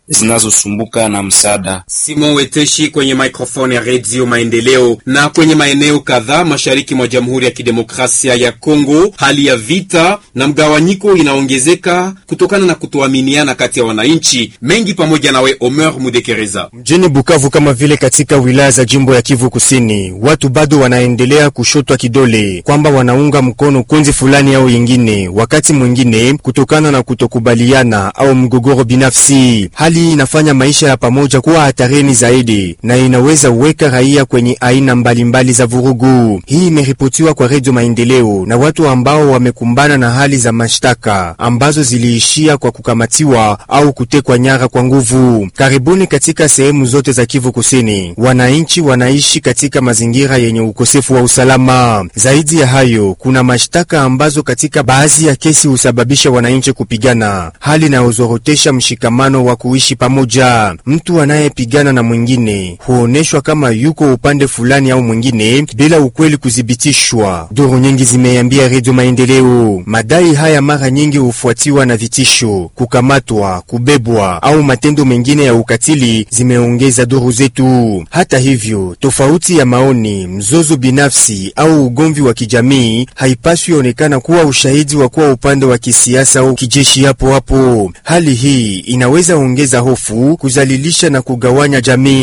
zinazosumbuka na msaada. Simon Weteshi kwenye maikrofoni ya Redio Maendeleo. Na kwenye maeneo kadhaa mashariki mwa Jamhuri ya Kidemokrasia ya Kongo, hali ya vita na mgawanyiko inaongezeka kutokana na kutoaminiana kati ya wananchi mengi. Pamoja nawe Omer Mudekereza. Mjini Bukavu kama vile katika wilaya za jimbo ya Kivu Kusini, watu bado wanaendelea kushotwa kidole kwamba wanaunga mkono kundi fulani au yingine, wakati mwingine kutokana na kutokubaliana au mgogoro binafsi. Hali hii inafanya maisha ya pamoja kuwa hatarini zaidi na inaweza uweka raia kwenye aina mbalimbali mbali za vurugu. Hii imeripotiwa kwa Redio Maendeleo na watu ambao wamekumbana na hali za mashtaka ambazo ziliishia kwa kukamatiwa au kutekwa nyara kwa nguvu. Karibuni katika sehemu zote za Kivu Kusini, wananchi wanaishi katika mazingira yenye ukosefu wa usalama. Zaidi ya hayo, kuna mashtaka ambazo katika baadhi ya kesi husababisha wananchi kupigana, hali inayozorotesha mshikamano wa kuishi pamoja. Mtu anayepigana na mwingine huoneshwa kama yuko upande fulani au mwingine bila ukweli kuthibitishwa. Duru nyingi zimeambia Redio Maendeleo. Madai haya mara nyingi hufuatiwa na vitisho, kukamatwa, kubebwa au matendo mengine ya ukatili, zimeongeza duru zetu. Hata hivyo, tofauti ya maoni, mzozo binafsi au ugomvi wa kijamii haipaswi onekana kuwa ushahidi wa kuwa upande wa kisiasa au kijeshi hapo hapo. Hali hii inaweza ongeza hofu, kuzalilisha na kugawanya jamii.